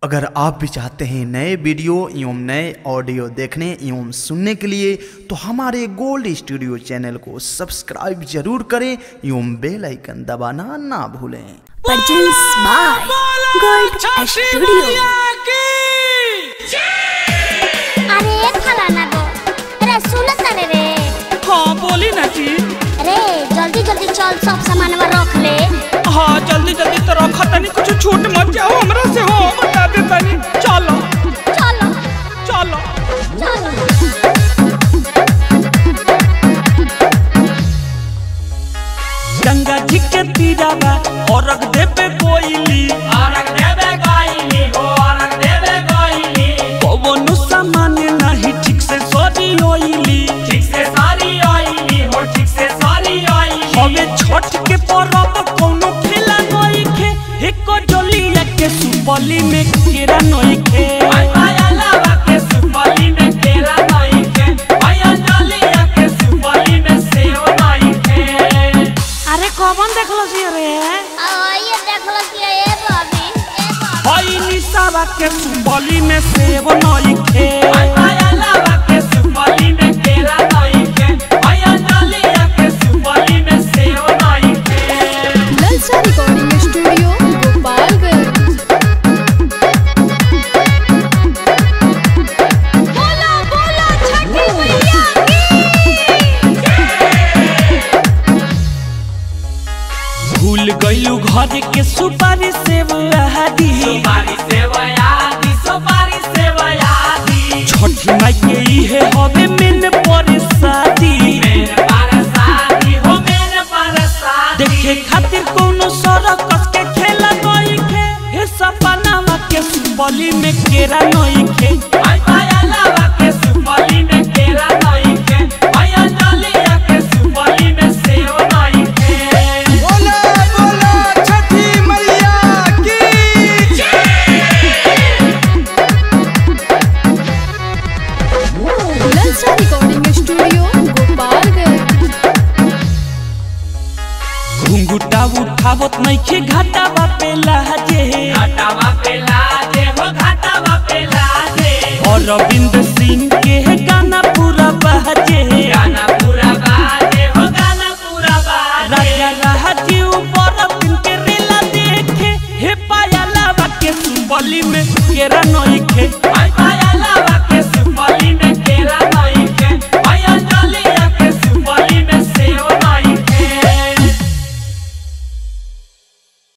अगर आप भी चाहते हैं नए वीडियो एवं नए ऑडियो देखने एवं सुनने के लिए तो हमारे गोल्ड स्टूडियो चैनल को सब्सक्राइब जरूर करें एवं बेल आइकन दबाना ना भूलें Produced by Gold Studio. अरे फलाना गो अरे सुनत तारे रे हाँ बोली ना जी रे जल्दी जल्दी चल सब सामान रख ले हाँ जल्दी जल्दी तो रखा तनी कुछ छूट मत जाओ हमरा से हो बता दे तनी चलो चलो चलो चलो गंगा जी के तीरावा और रख देबे कोइली औरक देवे गाइली हो औरक देवे गाइली पवन सामान नहीं ठीक से सरी होइली ठीक से सारी आईली हो ठीक से सारी आईली हमें छठ के परब कोनो खेला नहीं खे एको जलिया के सुपली में केरा नहीं खे आया लावा के सुपाली में केरा नहीं के आया डालिया के सुपाली में सेव नहीं के अरे कौन देखलो छी रे ये देख लो कि ए बाबी ए बाबी हई निसावा के सुपली में सेव नहीं खे आया लावा के सुपाली में केरा नहीं के आया डालिया के सुपाली में सेव नहीं के ललचा रिकॉर्डिंग स्टूडियो गोपालगंज बोला बोला छठी मैया भूल गइलू घर के सुपारी सेव आदि सुपारी सेवयादी सुपारी सेवयादी छठी माई के इहे हवे मेन परसादी मेरे परसादी हो मेरे परसादी देखे खातिर कोनो सरकस के खेला नहीं खे हे सपनावा के सुपली में केरा नहीं खे आई पाया लावा के सुपाली में केरा नहीं के आया डालिया के सुपाली में सेव नहीं के बोला बोला छठी मैया की ललचा रिकॉर्डिंग स्टूडियो गोपालगंज घुंघुटा उठावत नहीं खे घाटावा पे लाजे घाटावा पे लाजे हो घाटावा पे लाजे और रविंद्र सिंह के गाना पूरा बाजे गाना पूरा बाजे हो गाना पूरा बाजे राजा राजीव बरबिन के रेला देखे हे पाया लावा के सुपली में केरा नहीं खे